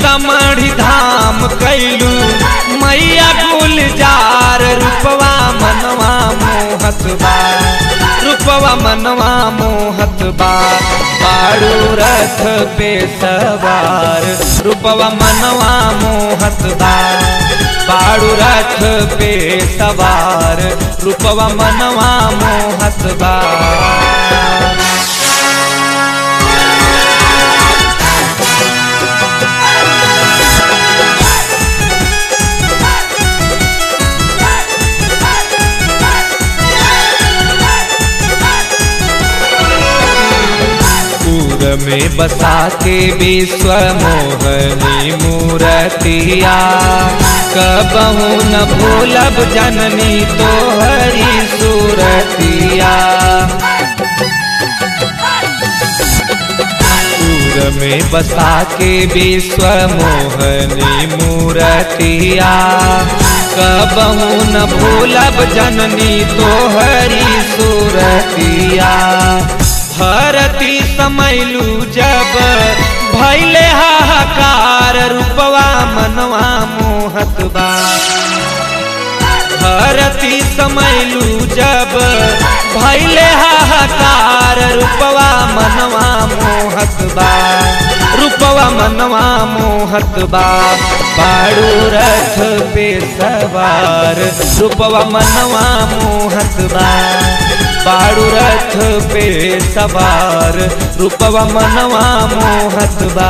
सीतामढ़ी धाम कैलू मैया गुलजार रूपवा मनवा मोहत बा रूपवा मनवा मोहत बा बाड़ू रथ पे सवार रूपवा मनवा मोहत बा बाड़ू रथ पे सवार रूपवा मनवा मोहत बा पूर में बसा के विश्व मोहनी मूर्तिया कबहू न भूलब जननी तो हरी सूरतिया पूर में बसा के विश्व मोहनी मूर्तिया कबहू न भूलब जननी तो हरी सूरतिया भरती समैलू जब भैले हाहाकार रूपवा मनवा मोहत बा भरती समैलू जब भैले हाहाकार रूपवा मनवा मोहत बा रूपवा मनवा मोहत बा बाड़ू रथ पे सवार रूपवा मनवा मोहत बा बाड़ू रथ पे सवार रूपवा मनवा मोहत बा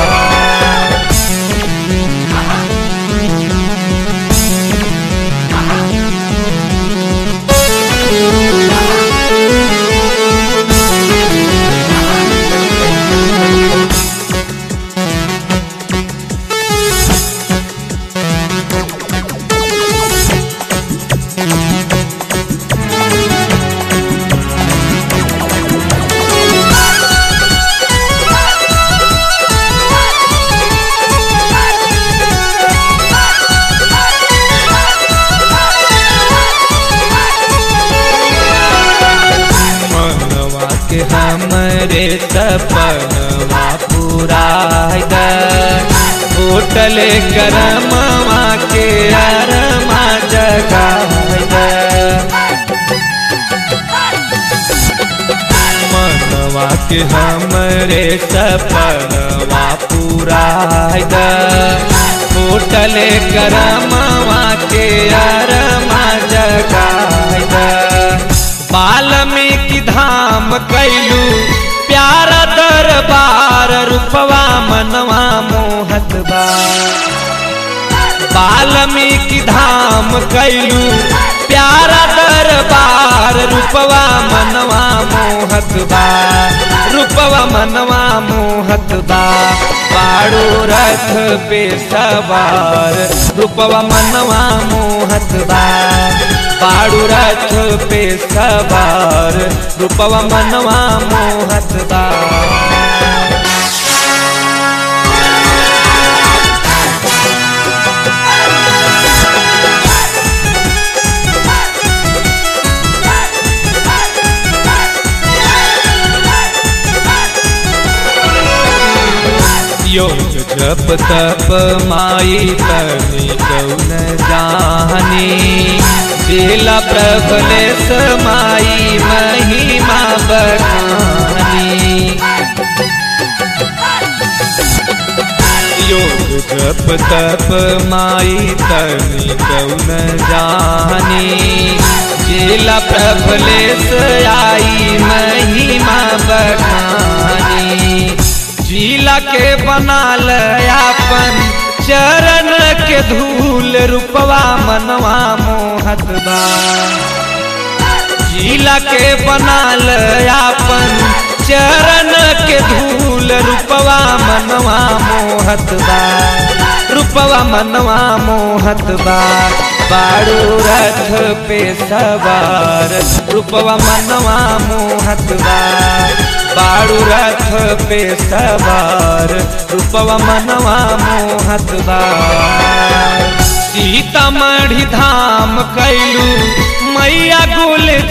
मनवा के हमरे सपनवा पूरा होटल करमवा के अरमा जगा मनवा के हमरे सपनवा पूरा होटल करमवा के अरमा जगा वाल्मीकि धाम कैलू प्यारा दरबार रूपवा मनवा मोहत बा वाल्मीकि धाम कैलू प्यारा दरबार रूपवा मनवा मोहत बा रूपवा मनवा मोहत बा बाड़ू रथ पे सवार रूपवा मनवा मोहत बा बाड़ू रथ पे सवार रूपवा मनवा मोहत बा योग जप तप माई तनी कौन जानी दिला प्रबलेश माई महिमा बखानी योग जप तप माई तनी कौन जानी जिला प्रबलेश आई महिमा बखानी जिला के बनाल अपन चरण के धूल रूपवा मनवा मोहत बा जिला के बनाल अपन चरण के धूल रूपवा मनवा मोहत बा रूपवा मनवा मोहत बा बाड़ू रथ पे सवार रूपवा मनवा मोहत बा बाड़ू रथ पे सवार रूपवा मनवा मोहत बा सीतामढ़ी धाम कैलू मैया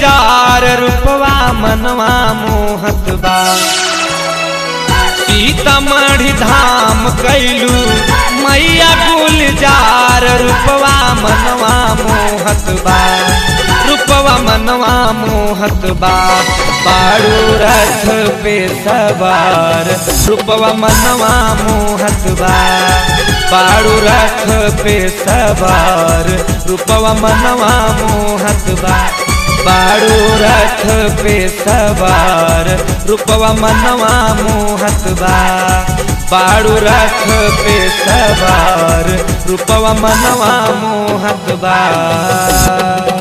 गुलजार रूपवा मनवा मोहत बा सीता सीतामढ़ी धाम कैलू मैया गुलजार रूपवा मनवा मोहत बा रूपवा मनवा मोहत बा बाड़ू रथ पे सवार रूपवा मनवा मोहत बा बाड़ू रथ पे सवार रूपवा मनवा मोहत बा बाड़ू रथ पे सवार रूपवा मनवा मोहत बा बाड़ू रथ पे सवार रूपवा मनवा मोहत बा